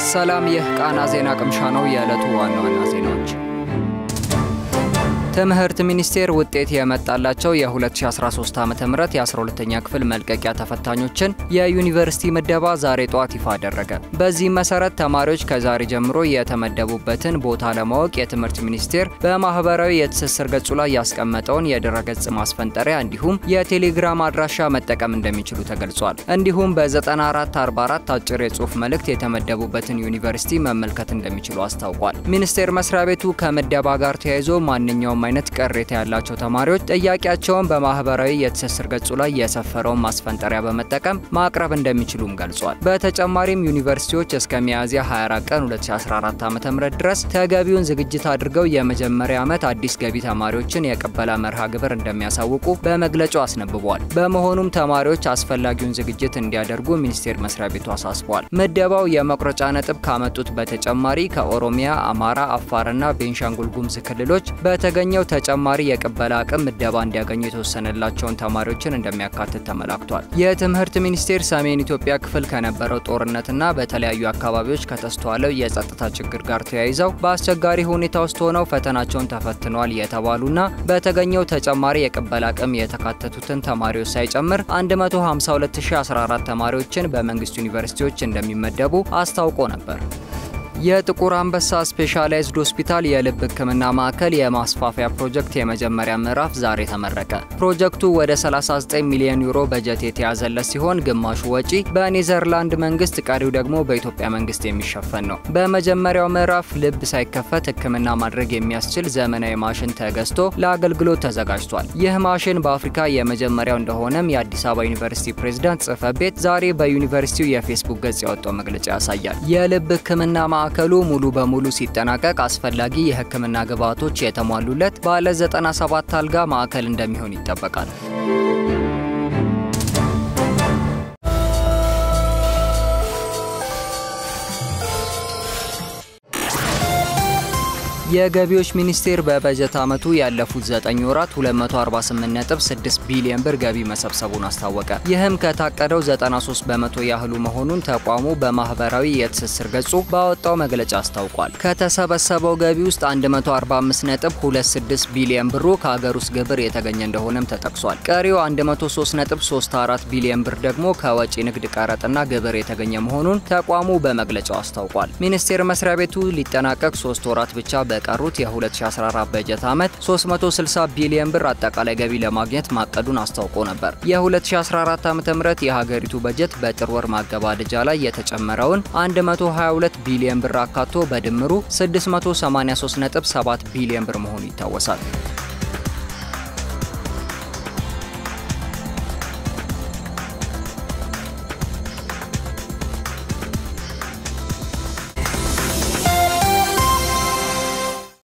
ሰላም፣ ይህ ቃና ዜና ቅምሻ ነው። የዕለቱ ዋና ዋና ዜናዎች ትምህርት ሚኒስቴር ውጤት የመጣላቸው የ2013 ዓ ም የ12ኛ ክፍል መልቀቂያ ተፈታኞችን የዩኒቨርሲቲ ምደባ ዛሬ ጠዋት ይፋ አደረገ። በዚህም መሰረት ተማሪዎች ከዛሬ ጀምሮ የተመደቡበትን ቦታ ለማወቅ የትምህርት ሚኒስቴር በማህበራዊ የትስስር ገጹ ላይ ያስቀመጠውን የድረገጽ ማስፈንጠሪያ እንዲሁም የቴሌግራም አድራሻ መጠቀም እንደሚችሉ ተገልጿል። እንዲሁም በ9444 አጭር የጽሑፍ መልእክት የተመደቡበትን ዩኒቨርሲቲ መመልከት እንደሚችሉ አስታውቋል። ሚኒስቴር መስሪያ ቤቱ ከምደባ ጋር ተያይዞ ማንኛውም አይነት ቅሬታ ያላቸው ተማሪዎች ጥያቄያቸውን በማህበራዊ የትስስር ገጹ ላይ የሰፈረውን ማስፈንጠሪያ በመጠቀም ማቅረብ እንደሚችሉም ገልጿል። በተጨማሪም ዩኒቨርሲቲዎች እስከ ሚያዝያ 24 ቀን 2014 ዓ.ም ድረስ ተገቢውን ዝግጅት አድርገው የመጀመሪያ ዓመት አዲስ ገቢ ተማሪዎችን የቅበላ መርሃ ግብር እንደሚያሳውቁ በመግለጫው አስነብቧል። በመሆኑም ተማሪዎች አስፈላጊውን ዝግጅት እንዲያደርጉ ሚኒስቴር መስሪያ ቤቱ አሳስቧል። ምደባው የመቁረጫ ነጥብ ካመጡት በተጨማሪ ከኦሮሚያ፣ አማራ፣ አፋርና ቤንሻንጉል ጉሙዝ ክልሎች በተገኘ ኛው ተጨማሪ የቅበላ አቅም ምደባ እንዲያገኙ የተወሰነላቸውን ተማሪዎችን እንደሚያካትት ተመላክቷል። የትምህርት ሚኒስቴር ሰሜን ኢትዮጵያ ክፍል ከነበረው ጦርነትና በተለያዩ አካባቢዎች ከተስተዋለው የጸጥታ ችግር ጋር ተያይዘው በአስቸጋሪ ሁኔታ ውስጥ ሆነው ፈተናቸውን ተፈትነዋል የተባሉና በተገኘው ተጨማሪ የቅበላ አቅም የተካተቱትን ተማሪዎች ሳይጨምር 152014 ተማሪዎችን በመንግስት ዩኒቨርሲቲዎች እንደሚመደቡ አስታውቆ ነበር። የጥቁር አንበሳ ስፔሻላይዝድ ሆስፒታል የልብ ሕክምና ማዕከል የማስፋፊያ ፕሮጀክት የመጀመሪያ ምዕራፍ ዛሬ ተመረቀ። ፕሮጀክቱ ወደ 39 ሚሊዮን ዩሮ በጀት የተያዘለት ሲሆን ግማሹ ወጪ በኔዘርላንድ መንግስት፣ ቀሪው ደግሞ በኢትዮጵያ መንግስት የሚሸፈን ነው። በመጀመሪያው ምዕራፍ ልብ ሳይከፈት ሕክምና ማድረግ የሚያስችል ዘመናዊ ማሽን ተገዝቶ ለአገልግሎት ተዘጋጅቷል። ይህ ማሽን በአፍሪካ የመጀመሪያው እንደሆነም የአዲስ አበባ ዩኒቨርሲቲ ፕሬዝዳንት ጽህፈት ቤት ዛሬ በዩኒቨርሲቲው የፌስቡክ ገጽ ያወጣው መግለጫ ያሳያል። የልብ ሕክምና ማዕከሉ ሙሉ በሙሉ ሲጠናቀቅ አስፈላጊ የህክምና ግብዓቶች የተሟሉለት ባለ 97 አልጋ ማዕከል እንደሚሆን ይጠበቃል። የገቢዎች ሚኒስቴር በበጀት ዓመቱ ያለፉት 9 ወራት 248.6 ቢሊዮን ብር ገቢ መሰብሰቡን አስታወቀ። ይህም ከታቀደው 93 በመቶ ያህሉ መሆኑን ተቋሙ በማህበራዊ የትስስር ገጹ ባወጣው መግለጫ አስታውቋል። ከተሰበሰበው ገቢ ውስጥ 145.26 ቢሊዮን ብሩ ከሀገር ውስጥ ግብር የተገኘ እንደሆነም ተጠቅሷል። ቀሪው 103.34 ቢሊዮን ብር ደግሞ ከወጪ ንግድ ቀረጥና ግብር የተገኘ መሆኑን ተቋሙ በመግለጫው አስታውቋል። ሚኒስቴር መስሪያ ቤቱ ሊጠናቀቅ ሶስት ወራት ብቻ በቀሩት የ2014 በጀት ዓመት 360 ቢሊዮን ብር አጠቃላይ ገቢ ለማግኘት ማቀዱን አስታውቆ ነበር። የ2014 ዓ.ም የሀገሪቱ በጀት በጥር ወር ማገባደጃ ላይ የተጨመረውን 122 ቢሊዮን ብር አካቶ በድምሩ 683.7 ቢሊዮን ብር መሆኑ ይታወሳል።